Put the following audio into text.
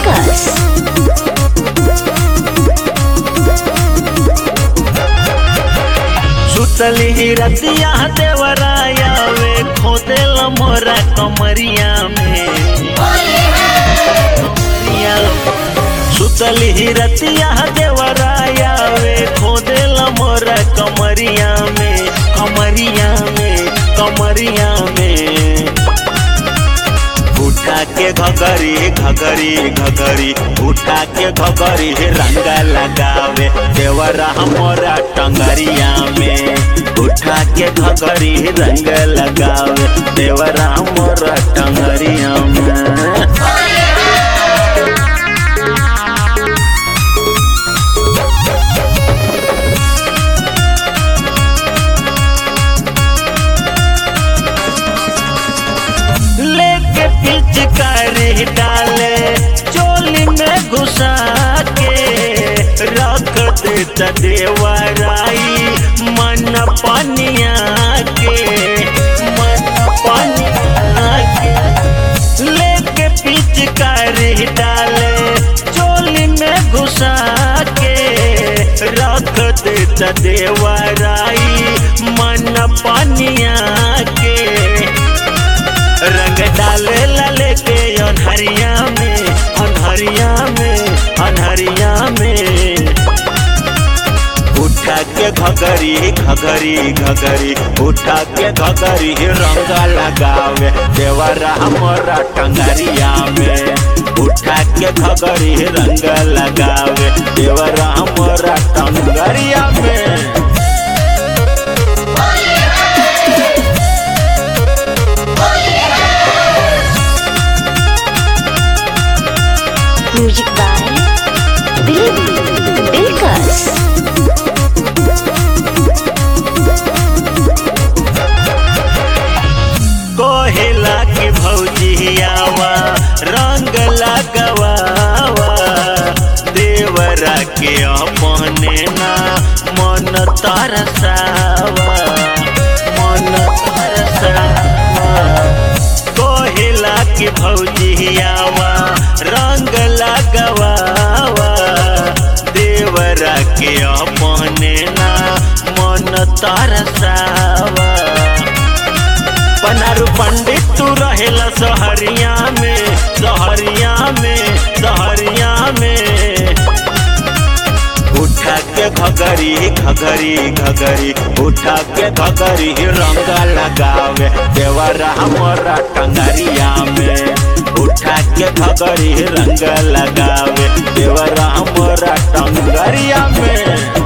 Dilkas. सुतली रतिया देवराया वे खोदेल मोरा कमरिया में कमरिया सुतली रतिया देवराया वे खोदेल मोरा कमरिया में कमरिया में कमरिया में उठा के घगरी घगरी घगरी उठा के घगरी रंग लगावे देवरा हमारा टंगरिया में उठा के घगरी रंग लगावे देवरा हमारा टंगरिया में लेके पिचकारी डाले चोली में घुसा के रख देता देवराई मन पनिया के मन पनिया के लेके पिचकारी डाले चोली में घुसा के रख देता देवराई मन पनिया के रंग डाले लाले के अनहरिया में अनहरिया में अनहरिया में उठा के घगरी घगरी घगरी उठा के घगरी रंग लगावे देवरा हमारा टंगरिया में उठा के घगरी रंग लगावे देवरा हमारा टंगरिया में Music by Dil Dilkas. कोहेला की भौजियावा रंग लगवावा देवरा के अपने ना मन तरसावा मन तरसावा कोहेला की भौजियावा रंग लगवावा देवरा के अपने ना मन तरसावा पनारू पंडित तू रहेला सहरिया में सहरिया में सहरिया में उठा के घगरी घगरी घगरी उठा के घगरी रंग लगावे देवरा हमारा टंगरिया में उठा के घगरी रंग लगावे देवरा हमारा टंगरिया में